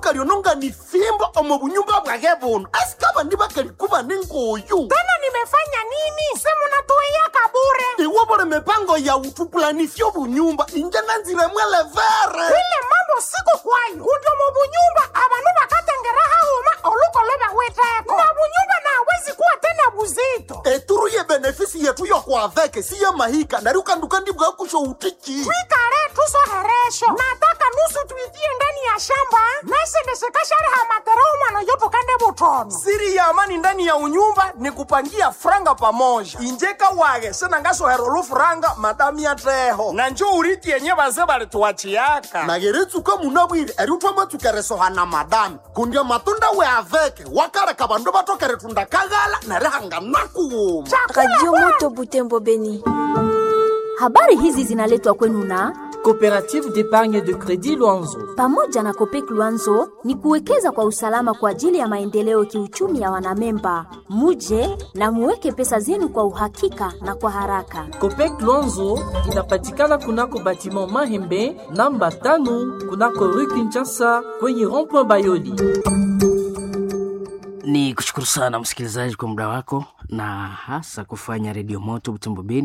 lyononga ni fimbo omo bunyumba bwage buno asikaba ndibakalikuba ningoyu tena nimefanya nini simunatuiyaka bure iwo buli mipango ya utupulanisyo bunyumba inje nanzire mwelevere ile mambo siko kwayo undi mu bunyumba abanu bakatengera hauma olukoloba weteko na bunyumba nawezi kuwa tena buzito eturu ye benefisi yetu yokwaveke si ya mahika nari ukanduka ndibwa kusho utiki twikale tusoheresho nataka nusu tuitie ndani ya shamba naisendeshekashariha matereu mwana yotukande butono siri ya amani ndani ya unyumba ni kupangia franga pamoja injeka wage senangasohera olufuranga madami ya teho na njo uriti yenye baze balituwachiyaka nageretsuka munabwire eri utwamatsukeresohana madami kundya matunda we aveke wakareka bandu batokere tundakaghala neri hanganakuwuma Radio Moto Butembo Beni. Habari hizi zinaletwa kwenu na Coopérative d'épargne de crédit Luanzo. pamoja na Kopek Luanzo ni kuwekeza kwa usalama kwa ajili ya maendeleo kiuchumi ya wanamemba. Muje na muweke pesa zenu kwa uhakika na kwa haraka. Copec Luanzo inapatikana kunako batiment Mahembe namba tano kunako rue Kinshasa kwenye rond-point Bayoli. Ni kushukuru sana msikilizaji kwa muda wako na hasa kufanya redio moto Butembo Beni